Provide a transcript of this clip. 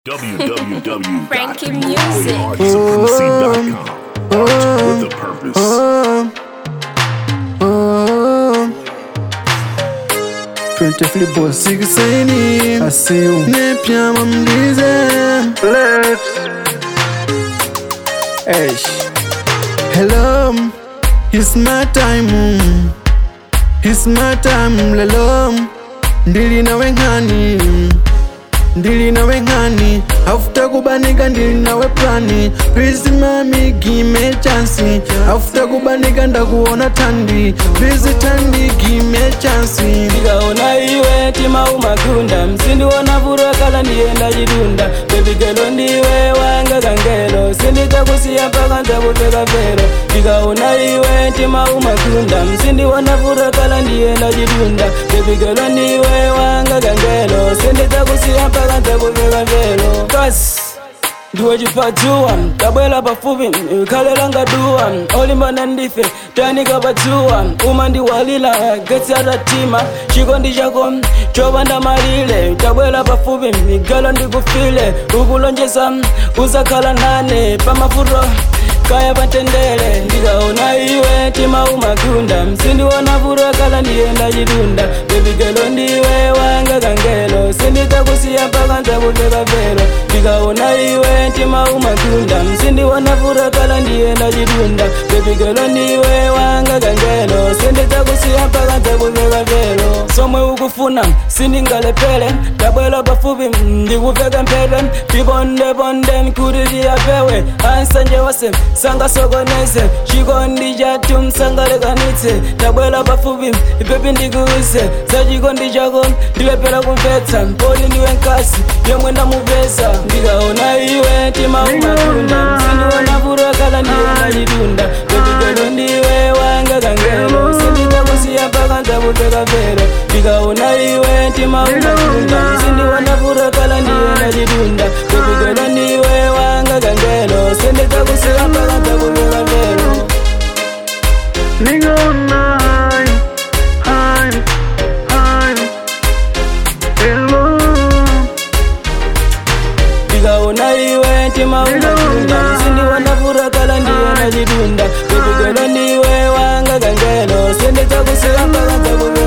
Frankie Music. www.supremacy.com. Art with a purpose. Twenty flip boy sigiseni I see you Nepia mamdize Eish Hello It's my time mm. It's my time lelo Ndili nawe ngani ndili nawe ngani afuta kubanika ndili nawe plani please mami give chance afuta kubanika ndakuona tandi please tandi give chance ndikaona iwe tima umagunda msindiona vuro kala ndiyenda chidunda bebigelo ndiwe wanga kangelo sindikakusiya mpaka nzakupfeka vero ndikaona iwe tima umagunda msindiona vuro kala ndiyenda chidunda bebigelo ndiwe wanga kangelo sindikakusiya mpaka nzakupfeka vero kasi ndiwe chipatuwa kabwela pafupi khalela ngaduwa olimbana ndife tanika patsuwa uma ndiwalila getsi atatima chikondi chako chopanda malile tabwela pafupi migalo ndikufile ukulonjeza uzakhala nane pamafuto kaya patendele ndikaona iwe tima umagunda msindiona vuto kala ndiyenda chidunda bebigelo ndiwe wanga kangelo sindikakusiya mpaka nzakupfeka vero ndikaona iwe tima umagunda msindiona vuto kala ndiyenda chidunda bebigelo ndiwe wanga kangelo sindikakusiya mpaka nzakupfeka vero somwe ukufuna sindingalepele tabwela pafupi ndikupfeka mphete tipondeponde kuti tiyapewe ansanje wase sangasokoneze chikondi chatu msangalekanitse tabwela pafupi ipepi ndikuuze za chikondi chako ndilepera kumvetsa mpoli ndiwe nkasi yomwe ndamupeza ndikaona iwe tima umatunda sindiona vuto kala ndiyona chidunda pepigelo ndiwe wanga kangelo sindikakusiya mpaka nzakupfeka vero ndikaona iwe tima umatunda sindiona vuto kala ndiyona chidunda pepigelo ndiwe wanga kangelo sindikakusiya mpaka nzakupfeka vero Nigga online Hi Hi Hello ndikaona iwe tima umatunda sindiona vuto kala ndiyona chidunda pepigelo ndiwe wanga kangelo sindikakusiya mpaka nzakupfeka